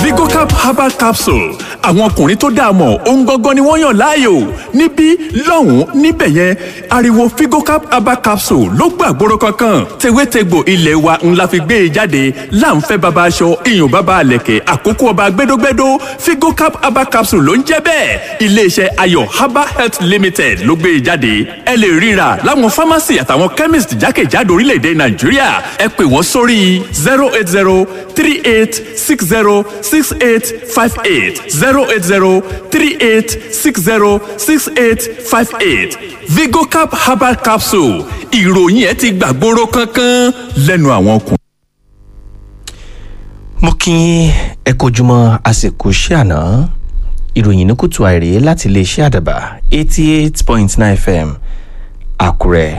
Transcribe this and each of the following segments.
vigocap herbal capsule àwọn ọkùnrin tó dáa mọ̀ ohun gangan ni wọ́n yàn láàyò níbí lọ́hùn-ún níbẹ̀ yẹn ariwo vigocap herbal capsule ló gbàgbóró kankan tewétegbò ilé wa ńlá fi gbé e jáde láǹfẹ́ baba aṣọ iyùn baba àlẹ̀kẹ̀ àkókò ọba gbẹdógbẹdó vigocap herbal capsule ló ń jẹ́ bẹ́ẹ̀ iléeṣẹ́ ayọ̀ herbal health limited ló gbé e jáde ẹ lè ríra láwọn pharmacy àtàwọn chemist jákèjádò orílẹ̀-èdè nàìjíríà ẹ pè wọ́n sórí zero eight zero three eight six zero six eight five eight zero eight zero three eight six zero six eight five eight vigocap herbal capsule ìròyìn ẹ ti gbàgbóró kankan lẹ́nu àwọn ọkùnrin. mo kí ẹ kojúmọ́ àsìkò iṣẹ́ àná ìròyìn ní kùtù àìrè láti iléeṣẹ́ àdàbà eighty eight point nine fm àkúrẹ́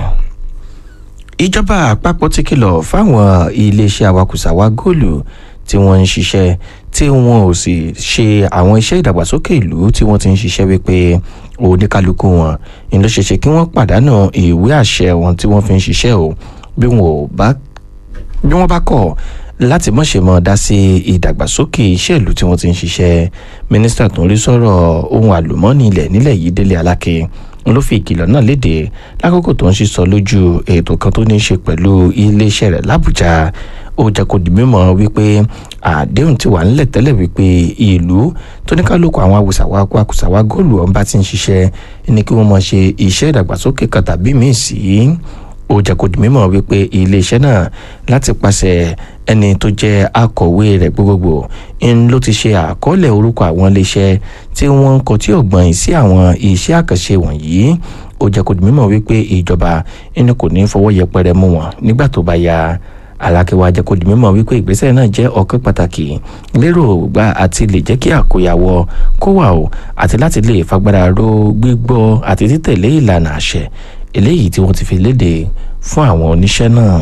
ìjọba àpapọ̀ ti kìlọ̀ fáwọn iléeṣẹ́ awakùsàwà góòlù tí wọ́n ń ṣiṣẹ́ tí wọ́n ò sì ṣe àwọn iṣẹ́ ìdàgbàsókè ìlú tí wọ́n ti ń ṣiṣẹ́ wípé oníkálukú wọn ni ló ṣeṣe kí wọ́n pàdánù ìwé àṣẹ wọn tí wọ́n fi ń ṣiṣẹ́ o bí wọ́n bá bí wọ́n bá kọ̀ láti mọ̀ṣẹ́ mọ́ dá sí ìdàgbàsókè iṣẹ́ ìlú tí wọ́n ti ń ṣiṣẹ́ mínísítà tó ń rí sọ̀rọ̀ ohun àlùmọ́ọ́nì ilẹ̀ nílẹ̀ yìí délé aláké ló fi ìkìlọ̀ náà léde lákòókò tó ń sísọ lójú ètò kan tó ní í ṣe pẹ̀lú iléeṣẹ́ rẹ̀ làbújá ó jẹ́ kó di mímọ̀ wípé àdéhùn ti wà nílẹ̀ tẹ́lẹ̀ wípé ìlú tó ní kálukú àwọn awùsàwà akùsàwà góòlù ọ̀hún bá ti ń ṣiṣẹ́ ní kí wọ́n máa ṣe iṣẹ́ ìdàgbàsókè kan tàbí míì sí ó jẹ́ kó di mímọ̀ wípé iléeṣẹ́ náà láti pàṣẹ ẹni tó jẹ́ akọ̀wé rẹ̀ gbogbogbò ń ló ti ṣe àkọọ́lẹ̀ orúkọ àwọn iléeṣẹ́ tí wọ́n ń kọtí ọ̀gbọ́n sí àwọn iṣẹ́ àkànṣe wọ̀nyí ó jẹ́ kó di mímọ̀ wípé ìjọba ẹni kò ní fọwọ́ yẹpẹrẹ mú wọn nígbà tó bá yá alákẹ́wà jẹ́ kó di mímọ̀ wípé ìgbésẹ̀ náà jẹ́ ọ̀kan pàtàkì lérò gbà àti lè jẹ́ kí àkóyawọ́ kó wà o àti láti lè fagbára ró gbígbọ́ àti títẹ̀lé ìlànà àṣẹ eléyìí tí wọ́n ti fi léde fún àwọn oníṣẹ́ náà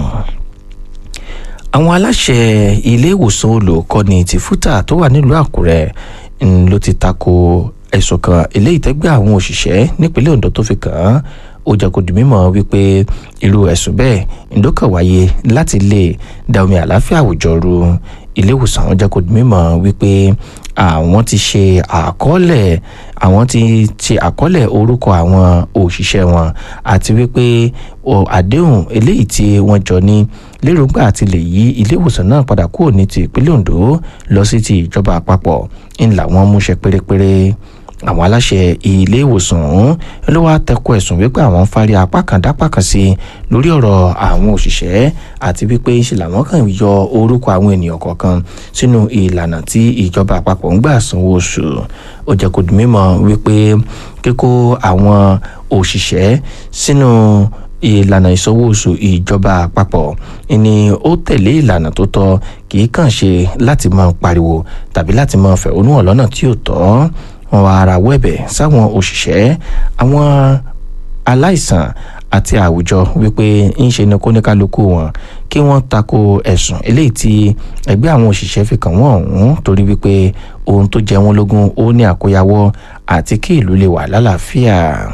àwọn aláṣẹ ilé ìwòsàn olùkọ́ni ti fúta tó wà nílùú àkúrẹ́ ló ti tako ẹ̀sùn kan eléyìí tẹ́gbẹ́ àwọn òṣìṣẹ́ nípínlẹ̀ ondo tó fi kàn án ó jẹ́ kó di mímọ̀ wípé irú ẹ̀sùn bẹ́ẹ̀ ìdókàn wáyé láti lè da omi àláfíà àwùjọ ru ilé ìwòsàn ó jẹ́ kó di mímọ̀ wípé àwọn ti ṣe àkọọ́lẹ̀ àwọn ti ṣe àkọọ́lẹ̀ orúkọ àwọn òṣìṣẹ́ wọn àti wípé àdéhùn eléyìí tí wọ́n jọ ní lérògbà àti lè yí ilé ìwòsàn náà padà kúrò ní ti ìpínlẹ̀ ondo lọ sí ti ìjọba àpapọ̀ ńlá wọn múṣẹ pérépéré àwọn aláṣẹ ilé ìwòsàn ọ̀hún ló wá tẹkọ ẹ̀sùn wípé àwọn ń fárí apá kan dápá kan sí lórí ọ̀rọ̀ àwọn òṣìṣẹ́ àti wípé ṣe làwọn kàn yọ orúkọ àwọn ènìyàn kọ̀ọ̀kan sínú ìlànà tí ìjọba àpapọ̀ ń gbà sanwó oṣù ó jẹ́ kó di mímọ̀ wípé kíkó àwọn òṣìṣẹ́ sínú ìlànà ìsanwó oṣù ìjọba àpapọ̀ ni ó tẹ̀lé ìlànà tó tọ́ kì í kàn ṣe láti máa pariwo tàbí láti máa fẹ̀hónú hàn lọ́nà tí ò tọ́ wọn wá ara wẹ̀bẹ̀ sáwọn òṣìṣẹ́ àwọn aláìsàn àti àwùjọ wípé ń ṣe ni kóníkálukú wọn kí wọ́n tako ẹ̀sùn eléyìí tí ẹgbẹ́ àwọn òṣìṣẹ́ fi kàn wọ́n ọ̀hún torí wípé ohun tó jẹ wọ́n lógún ó ní àkóyawọ́ àti kí ìlú lè wà lálàáfíà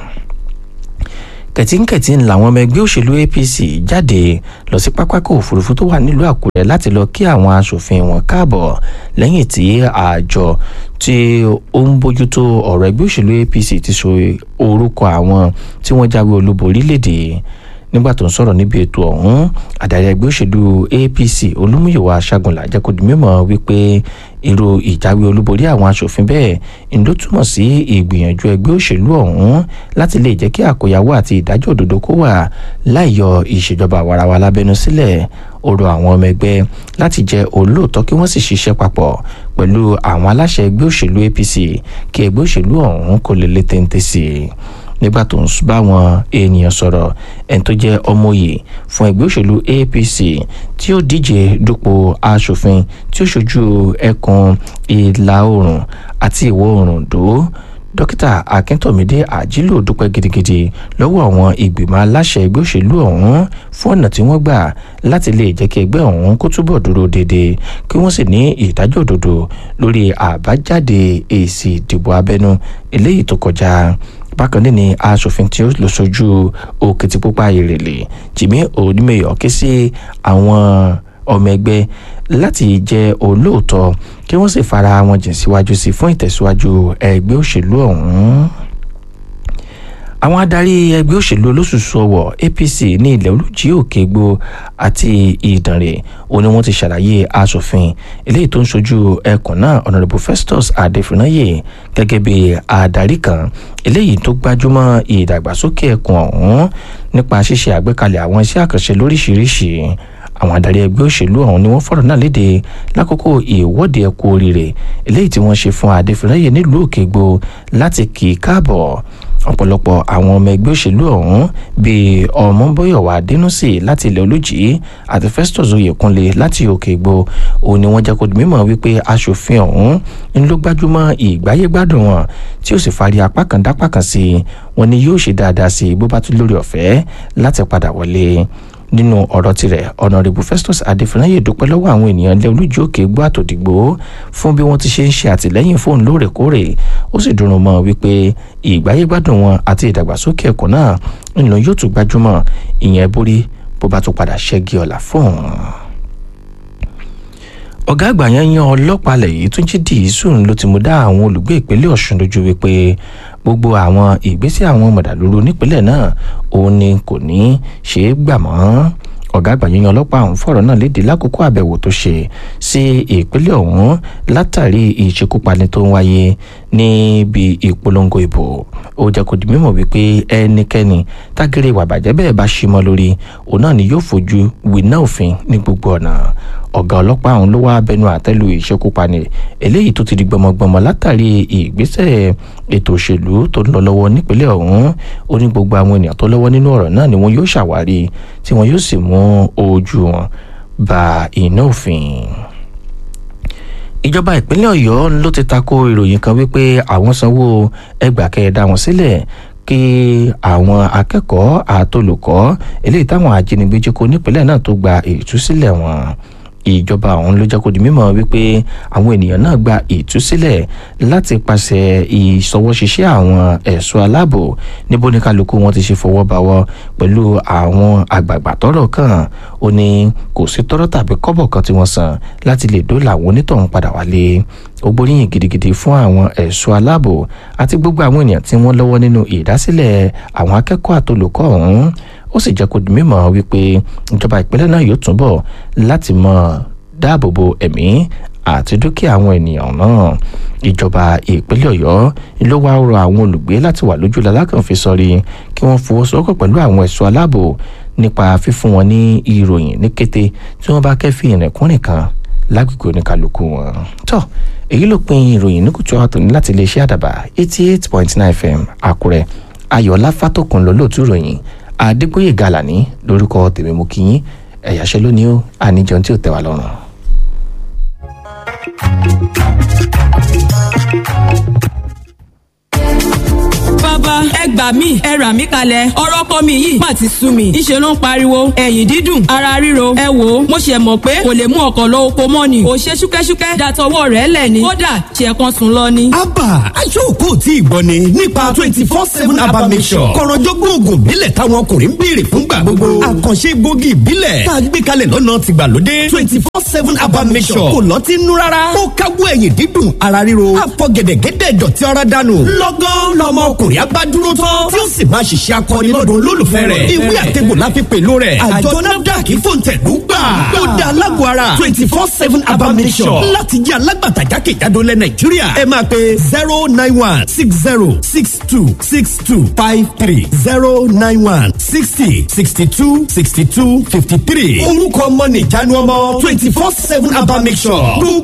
kẹ̀tínkẹ̀tí ń làwọn ọmọ ẹgbẹ́ òṣèlú apc jáde lọ sí pápákọ̀ òfurufú tó wà nílùú àkúrẹ́ láti lọ kí àwọn asòfin wọn káàbọ̀ lẹ́yìn tí àjọ tí ó ń bójútó ọ̀rọ̀ ẹgbẹ́ òṣèlú apc ti so orúkọ àwọn tí wọ́n jáwé olúborí léde nígbà tó ń sọ̀rọ̀ níbi ètò ọ̀hún adarí ẹgbẹ́ òṣèlú apc olúmúyẹ̀wò aṣágunlá jẹ́ kó di mímọ̀ wípé irú ìjáwé olúborí àwọn asòfin bẹ́ẹ̀ ń ló túmọ̀ sí ìgbìyànjú ẹgbẹ́ òṣèlú ọ̀hún láti lè jẹ́ kí àkóyawọ́ àti ìdájọ́ òdodo kó wà láìyọ ìṣèjọba àwarawa lábẹ́nu sílẹ̀ ó rọ àwọn ọmọ ẹgbẹ́ láti jẹ́ olóòótọ́ kí wọ́n sì ṣiṣẹ́ papọ̀ pẹ̀lú àwọn aláṣẹ ẹgbẹ́ òṣèlú apc kí ẹgbẹ́ òṣèlú ọ̀hún kò lè lé téńté sí i nígbà tó ń bá àwọn ènìyàn sọ̀rọ̀ ẹni tó jẹ́ ọmọye fún ẹgbẹ́ òṣèlú apc tí ó díje dupò asòfin tí ó ṣojú ẹkùn ìlà oòrùn àti ìwọ̀ oòrùn dó dókítà akíntómídé àjílò dúpẹ́ gidigidi lọ́wọ́ àwọn ìgbìmọ̀ aláṣẹ ẹgbẹ́ òṣèlú ọ̀hún fún ọ̀nà tí wọ́n gbà láti lè jẹ́ kí ẹgbẹ́ ọ̀hún kó túbọ̀ dúró déédéé kí wọ́n sì ní ìdájọ́ òdodo lórí àbájáde èsì ìdìbò abẹ́nú eléyìí tó kọjá bákan náà ni aṣòfin tí ó lọ sójú òkìtìpupa ìrèlè jimmy onímẹyọ ké sí àwọn ọmọ ẹgbẹ́ láti jẹ́ olóòótọ́ kí wọ́n sì fara wọn jìn síwájú sí fún ìtẹ̀síwájú ẹgbẹ́ òṣèlú ọ̀hún àwọn adarí ẹgbẹ́ òṣèlú olóṣùṣù ọwọ̀ apc ní ilẹ̀ olùjí òkègbò àti ìdànrè ó ní wọ́n ti ṣàlàyé asòfin eléyìí tó ń ṣojú ẹkùn náà honourable festus adefinaye gẹ́gẹ́ bí adarí kan eléyìí tó gbájúmọ́ ìdàgbàsókè ẹkùn ọ̀hún nípa ṣíṣe àgbékalẹ̀ àwọn iṣẹ́ àkànṣe lóríṣiríṣi àwọn adarí ẹgbẹ́ òṣèlú ọ̀hún ni wọ́n fọ̀rọ̀ náà léde lákòókò ìwọ́de ẹ̀kú oríire eléyìí tí wọ́n ṣe fún adefinaye nílùú òkègbò láti kì í káàbọ̀ ọ̀pọ̀lọpọ̀ àwọn ọmọ ẹgbẹ́ òṣèlú ọ̀hún bíi ọmọbọyọ̀wá adẹnusì láti ilẹ̀ olùjì àti festus oyèkúnlé láti òkè ìgbò òun ni wọ́n jẹ́ kó di mímọ̀ wípé aṣòfin ọ̀hún ń ló gbájúmọ́ ìgbáyégbádùn wọn tí ó sì fari apá kan dápá kan sí i wọn ni yóò ṣe dáadáa sí i bó bá tún lórí ọ̀fẹ́ láti padà wọlé nínú ọ̀rọ̀ tirẹ̀ ọ̀nàrẹ́bù festus adéfúnáyè dúpẹ́ lọ́wọ́ àwọn ènìyàn ilé olújú òkè gbọ́ àtòdìgbò fún bí wọ́n ti ṣe ń ṣe àtìlẹ́yìn fóun lóòrèkóòrè ó sì dùnrùn mọ́ wípé ìgbáyégbádùn wọn àti ìdàgbàsókè ẹ̀kọ́ náà ńlọ yóò tún gbajúmọ̀ ìyẹn borí bó bá tún padà ṣẹ́gi ọ̀la fóun ọ̀gá àgbà yẹn yan ọlọ́pàá lẹ̀ yìí tún jí dìísùn ló ti mú dá àwọn olùgbé ìpínlẹ̀ ọ̀ṣun lójú wípé gbogbo àwọn ìgbésẹ̀ àwọn mọ̀dàlúrú nípínlẹ̀ náà òun ni kò ní ṣe é gbà mọ́ ọ̀gá àgbà yíyan ọlọ́pàá ọ̀hún fọ̀rọ̀ náà léde lákòókò àbẹ̀wò tó ṣe sí ìpínlẹ̀ ọ̀hún látàrí ìṣekúpani tó ń wáyé níbi ìpolongo ìbò ó jẹ́ kó di mímọ̀ wípé ẹnikẹ́ni tágẹ́rẹ́ ìwà bàjẹ́ bẹ́ẹ̀ bá ṣí mọ́ lórí òun náà ni yóò fojú winá òfin ní gbogbo ọ̀nà ọ̀gá ọlọ́pàá ọ̀hún ló wá abẹnú àtẹ́lu ìṣekúpani eléyìí tó ti di gbọmọgbọmọ látàrí ìgbésẹ̀ ètò òṣèlú tó ń lọ lọ́wọ́ nípínlẹ̀ ọ̀hún ó ní gbogbo àwọn ènìyàn tó lọ́wọ́ nínú ọ̀rọ̀ náà ni wọ́n yóò ṣàwárí tí wọ́n yóò sì mú ojú wọn ba iná òfin ìjọba ìpínlẹ̀ ọ̀yọ́ ló ti tako ìròyìn kan wípé àwọn sanwó ẹgbàá kẹẹ̀dá wọn sílẹ̀ kí àwọn akẹ́kọ̀ọ́ àtolùkọ́ eléyìí táwọn ajínigbé jí kó nípínlẹ̀ náà tó gba ìtúsílẹ̀ wọn ìjọba ọ̀hún ló jẹ́ kó di mímọ̀ wípé àwọn ènìyàn náà gba ìtúsílẹ̀ láti pàṣẹ ìṣọwọ́ṣiṣẹ́ àwọn ẹ̀ṣọ́ aláàbò níbo ní kálukú wọn ti ṣe fọwọ́ báwọ́ pẹ̀lú àwọn àgbààgbà tọ́rọ̀ kàn ó ní kò sí tọ́rọ̀ tàbí kọ́bọ̀ kan tí wọ́n san láti lè dóòlà àwọn onítọ̀hún padà wálé ó gbóríyìn gidigidi fún àwọn ẹ̀ṣọ́ aláàbò àti gbogbo àwọn ènìyàn tí wọ́n lọ́wọ́ nínú ìdásílẹ̀ àwọn akẹ́kọ̀ọ́ àtolùkọ́ ọ̀hún ó sì jẹ́ kó di mímọ̀ wípé ìjọba ìpínlẹ̀ náà yóò túbọ̀ láti mọ̀ dáàbò bo ẹ̀mí àti dúkìá àwọn ènìyàn náà ìjọba ìpínlẹ̀ ọ̀yọ́ ló wá rọ àwọn olùgbé láti wà lójú lalákànfi sọrí kí wọ́n fọwọ́sowọ́pọ̀ pẹ̀lú àwọn ẹ̀ṣọ́ aláàbò nípa fífún wọn ní ìròyìn ní kété tí wọ́n bá kẹ́fì ìrìnkúrìn kan lágbègbè oníkàlùkù wọn. tó èyí ló pin ìròyìn ní kùtù àtòní láti iléeṣẹ́ àdàbà eighty eight point nine fm àkúrẹ́ ayọ̀lá fátòkùn lólóòtú ìròyìn adégbòye gàlàní lórúkọ tèmi mú kí yín ẹ̀yàṣẹ́ lónìí ó àníjọ tí ò tẹ́ wa lọ́rùn. bàbá ẹ gbà mí ẹ rà mí kalẹ̀ ọ̀rọ̀ ọkọ mi yìí má ti sú mi ìṣe ló ń pariwo ẹ̀yìn dídùn ara ríro ẹ wò ó mo ṣe mọ̀ pé kò lè mú ọkọ̀ lọ oko mọ́ ni ò ṣe ṣúkẹ́ṣúkẹ́ dàtọwọ́ rẹ̀ lẹ̀ ni kódà ṣe kan sùn lọ ni. abba aṣọ́kò tí ìgbọ́ ni nípa twenty four seven abba mission kọ̀rọ̀jọ́gbọ́n oògùn ìbílẹ̀ táwọn ọkùnrin ń béèrè fúngbà gbogbo àkànṣe gbòógì ìbílẹ̀ tá a gbé kalẹ̀ lọ́nà tìgbàlódé twenty four seven abba mission kò lọ́ọ́ ti nú rárá ó káwọ́ ẹ̀yìn dídùn ara ríro àfọ̀gẹ̀dẹ̀gẹ̀dẹ̀ dọ̀tí ọ̀rá dànù lọ́gán lọ́mọ ọkùnrin abá dúró tán tí ó sì máa ṣiṣẹ́ akọni lọ́dọ̀ olólùfẹ́ rẹ̀ ìwé àtẹ̀gbò láfi pẹ̀lú rẹ̀ àjọ nafdac fòǹtẹ̀lú gbà ó dá alágọ̀ ara twenty four seven abamisọ̀ láti jẹ́ alágbàtà jákèjádò lẹ̀ nàìjíríà ẹ máa pe zero nine one six zero six two six two five three zero nine one sixty sixty two sixty two fifty three orúkọ ọmọ nìjánu ọmọ twenty four seven abamisọ̀